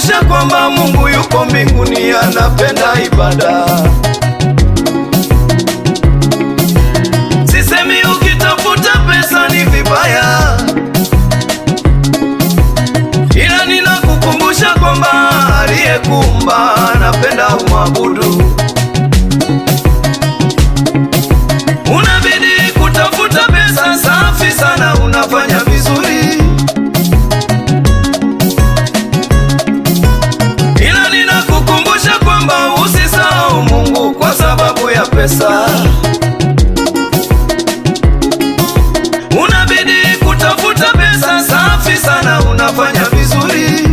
nakukumbusha kwamba Mungu yuko mbinguni, anapenda ibada. Sisemi ukitafuta pesa ni vibaya, ila ninakukumbusha kwamba aliyekuumba anapenda umwabudu. Unabidi kutafuta pesa, safi sana, unafanya vizuri, ila ninakukumbusha kwamba usisahau Mungu kwa sababu ya pesa. Unabidi kutafuta pesa, safi sana, unafanya vizuri.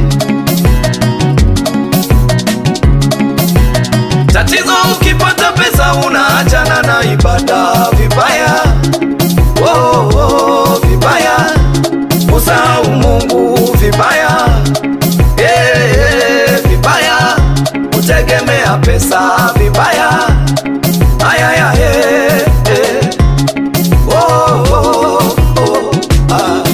Tatizo ukipata pesa unaachana na ibada vibaya, oh, oh, vibaya, usahau Mungu vibaya, eh, eh, vibaya, kutegemea pesa vibaya, ayaya, eh, eh, oh, oh, oh, ah.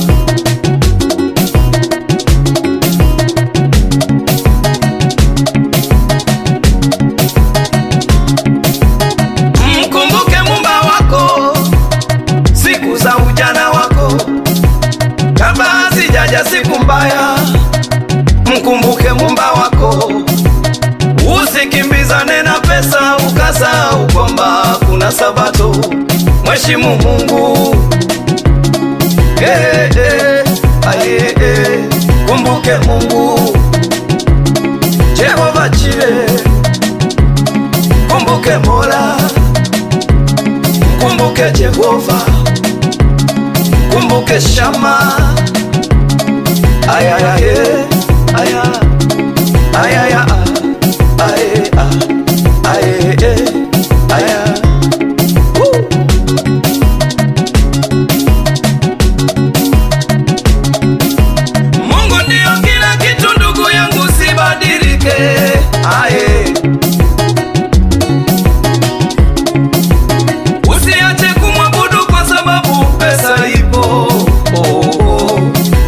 Mkumbuke mumba wako siku za ujana wako, kabla hazijaja siku mbaya. Mkumbuke mumba wako, usikimbizane na pesa ukasahau kwamba kuna Sabato. Mheshimu Mungu eh, eh, aye, eh. Kumbuke Mungu Jehova Jire, kumbuke Mola kumbuke Jehova, kumbuke Shama. Ayaya, ye, aya, ayaya, ah, aye, ah, aye, eh, aya. Woo. Mungu ndio kila kitu, ndugu yangu, sibadilike. Aye. Usiache kumwabudu kwa sababu pesa ipo. Oh, oh.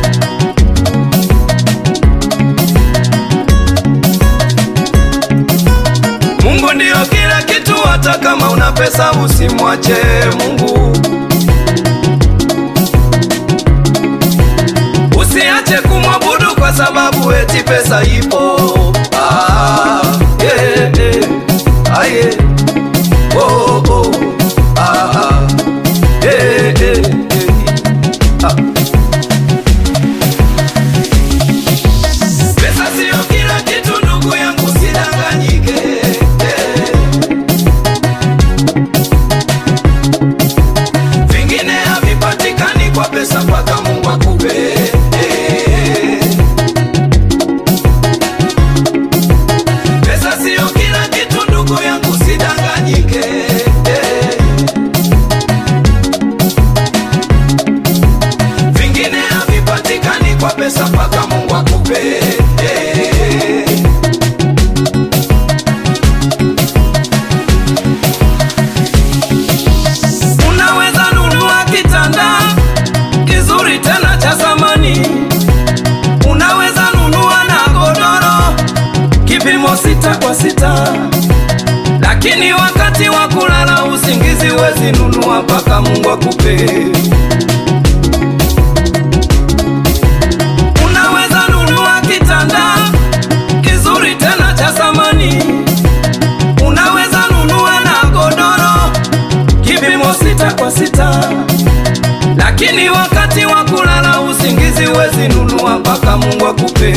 Mungu ndio kila kitu, hata kama una pesa usimwache Mungu. Usiache kumwabudu kwa sababu eti pesa ipo. Ah, yeah, yeah. Ah, yeah. Oh, oh. Ah, ah. Eh, eh, eh. Ah. Pesa sio kila kitu ndugu yangu, sidanganyike. Eh. Vingine havipatikani kwa pesa mpaka Mungu akupe. Eh. Pesa sio kila kitu ndugu yangu, sidanganyike. Eh. Vingine havipatikani kwa pesa mpaka Mungu akupe. Eh. Unaweza nunua kitanda kizuri tena cha zamani, unaweza nunua na godoro kipimo sita kwa sita, lakini wakati wa kulala usingizi wezi nunua mpaka Mungu akupe. Unaweza nunua kitanda kizuri tena cha zamani, unaweza nunua na godoro kipimo sita kwa sita, lakini wakati wa kulala usingizi wezi nunua mpaka Mungu akupe.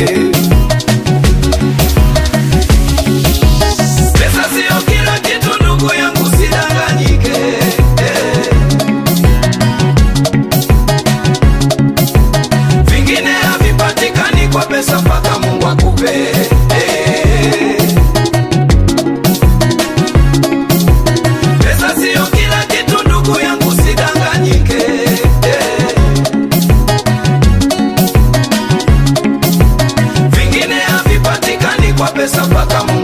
Pesa sio kila kitu ndugu yangu, sidanganyike. Eh. Vingine havipatikani kwa pesa mpaka Mungu akupe. Eh. Pesa sio kila kitu ndugu yangu, sidanganyike. Eh. Vingine havipatikani kwa pesa mpaka Mungu